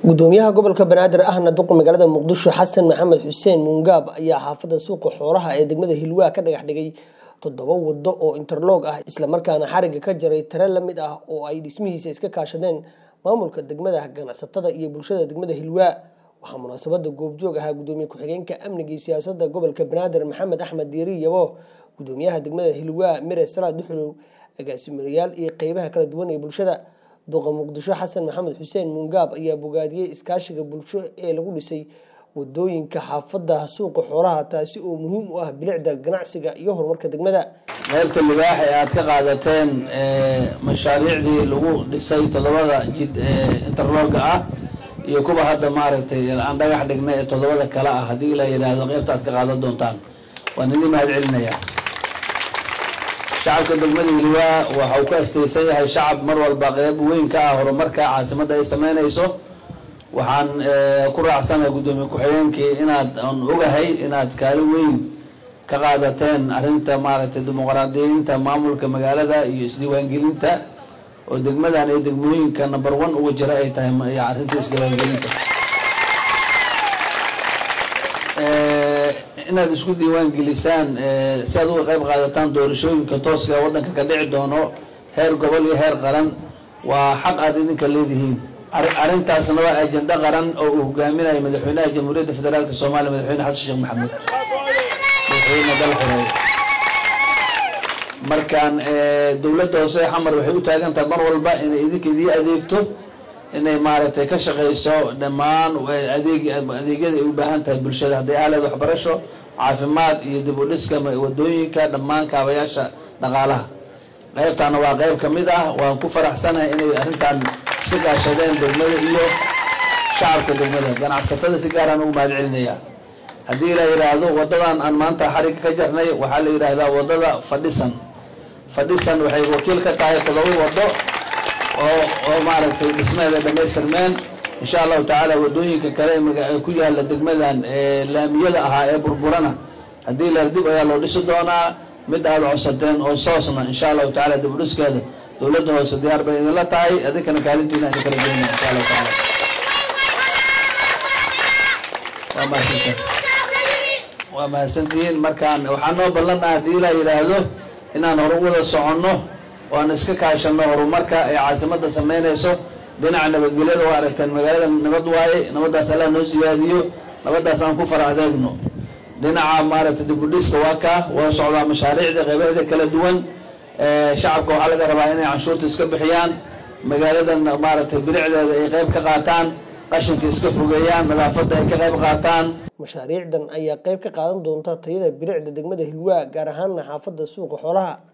gudoomiyaha gobolka banaadir ahna duqa magaalada muqdisho xasan maxamed xuseen muungaab ayaa xaafada suuqa xoolaha ee degmada hilwaa ka dhagax dhigay toddoba wado oo interloog ah islamarkaana xariga ka jaray tare la mid ah oo ay dhismihiisa iska kaashadeen maamulka degmada ganacsatada iyo bulshada degmada hilwaa waxaa munaasabada goobjoog ahaa gudoomiye ku-xigeenka amniga iyo siyaasada gobolka banaadir maxamed axmed diiri yabo gudoomiyaha degmada hilwaa mire salaad duxulow agaasimayaal iyo qeybaha kala duwan ee bulshada duqa muqdisho xasan maxamed xuseen muungaab ayaa bogaadiyey iskaashiga bulsho ee lagu dhisay wadooyinka xaafada suuqa xoolaha taasi oo muhiim u ah bilicda ganacsiga iyo horumarka degmada qaybta libaax ee aad ka qaadateen mashaariicdii lagu dhisay toddobada jid interlooga ah iyo kuwa hadda maaragtay aan dhagax dhignay ee toddobada kale ah haddii la yidhaahdo qaybta aad ka qaadan doontaan waan idin mahad celinaya shacabka degmada hilwaa waxau ku astaysan yahay shacab mar walba qeyb weyn ka ah horumarka caasimadda ay sameynayso waxaan ku raacsanahay guddoomiye ku-xigeenkii inaad aan ogahay inaad kaalin weyn ka qaadateen arrinta maaragtay dimuqraadiyiinta maamulka magaalada iyo isdiiwaangelinta oo degmadan iyo degmooyinka number one uga jira ay tahay arrinta isdiiwaangelinta inaad isku diiwaan gelisaan si aad uga qayb qaadataan doorashooyinka tooska ee waddanka ka dhici doono heer gobol iyo heer qaran waa xaq aad idinka leedihiin arrintaasna waa ajenda qaran oo uu hogaaminayo madaxweynaha jamhuuriyadda federaalk soomaaliya madaxweyne xasan sheekh maxamuud madaxweyne dalxureey markaan dowladda hoose xamar waxay u taagan tahay mar walba inay idinka idii adeegto inay maaragtay ka shaqayso dhammaan adeeg adeegyada ay u baahan tahay bulshada hadday ahleed waxbarasho caafimaad iyo dib u dhiska wadooyinka dhammaan kaabayaasha dhaqaalaha qaybtaana waa qayb ka mid ah waan ku faraxsanahay inay arrintan iska gaashadeen degmada iyo shacabka degmada ganacsatada si gaaraan ugu mahad celinaya haddii la yidhaahdo wadadan aan maanta xariga ka jarnay waxaa la yidhaahdaa wadada fadhisan fadhisan waxay wakiil ka tahay todoba wado oo oo maaragtay dhismaheeda dhamaystirmeen insha allahu tacaala wadooyinka kale ku yaala degmadan ee laamiyada ahaa ee burburana haddii la dib ayaa loo dhisi doonaa mid aada codsateen oo soosna insha allahu tacala dib u dhiskeeda dowladda hoose diyaar bay idinla tahay adinkana kaalintiina idin kala geynaya insha allahu tacaala waa mahadsantahay waa mahadsantihiin markaan waxaa noo ballan ah haddii la yidhaahdo inaan horu wada soconno oo aan iska kaashano horumarka ay caasimadda sameynayso dhinaca nabadgelyada waa aragteen magaalada nabad waaye nabaddaas allah noo siyaadiyo nabaddaas aan ku fara adeegno dhinaca maaragtay dibudhiska waa kaa waa socdaa mashaariicda qeybaheeda kala duwan shacabka waxaa laga rabaa inay canshuurta iska bixiyaan magaaladan maaragtay bilicdeeda ay qeyb ka qaataan qashinka iska fogeeyaan nadaafadda ay ka qayb qaataan mashaariicdan ayaa qeyb ka qaadan doonta tayada bilicda degmada hilwaa gaar ahaana xaafada suuqa xoolaha